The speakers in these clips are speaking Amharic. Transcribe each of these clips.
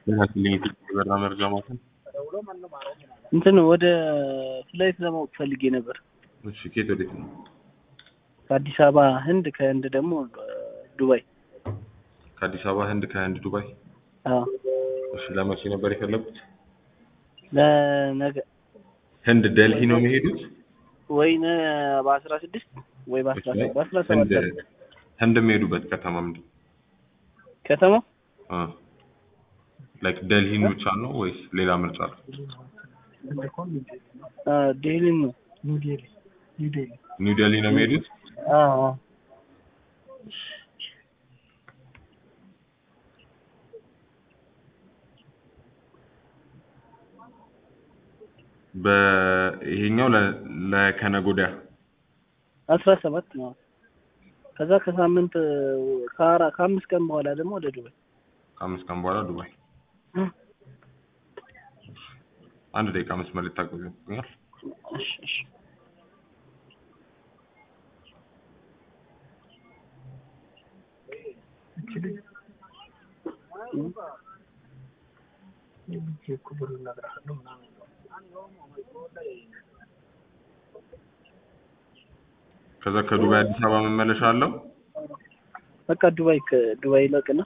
ላክልኝ የበራ መረጃ ማለትም እንትን ወደ ፍላይት ለማወቅ ፈልጌ ነበር። እሺ ከየት ወዴት ነው? ከአዲስ አበባ ህንድ፣ ከህንድ ደግሞ ዱባይ። ከአዲስ አበባ ህንድ፣ ከህንድ ዱባይ። አዎ እሺ ለመቼ ነበር የፈለጉት? ለነገ ህንድ ደልሂ ነው የሚሄዱት? ወይ በአስራ ስድስት ወይ በአስራ እሺ፣ በአስራ ህንድ ሰባት ህንድ የሚሄዱበት ከተማ ምንድን ነው? ከተማ አ ላይክ ደልሂን ብቻ ነው ወይስ ሌላ ምርጫ አለ? ዴሊ ነው። ኒው ደልሂ ነው የሚሄዱት? አዎ አዎ። በይሄኛው ለ- ለከነገ ወዲያ አስራ ሰባት ነው። ከዛ ከሳምንት ከአራ ከአምስት ቀን በኋላ ደግሞ ወደ ዱባይ። ከአምስት ቀን በኋላ ዱባይ። አንድ ደቂቃ መስመር ልታገዙ ይገኛል። እሺ እሺ። ከዛ ከዱባይ አዲስ አበባ መመለሻ አለው። በቃ ዱባይ ከዱባይ ለቅና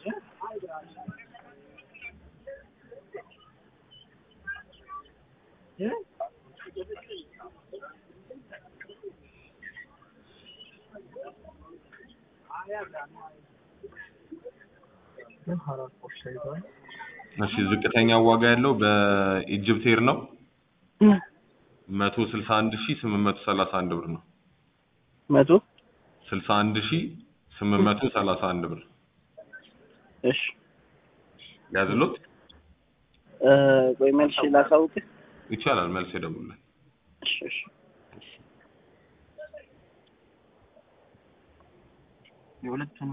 እሺ ዝቅተኛ ዋጋ ያለው በኢጅፕት ኤር ነው መቶ ስልሳ አንድ ሺህ ስምንት መቶ ሰላሳ አንድ ብር ነው። መቶ ስልሳ አንድ ሺህ ስምንት መቶ ሰላሳ አንድ ብር እሺ ያዝሎት እ ቆይ መልሼ ላሳውቅህ። ይቻላል። መልስ ይደውልልን። እሺ እሺ የሁለቱን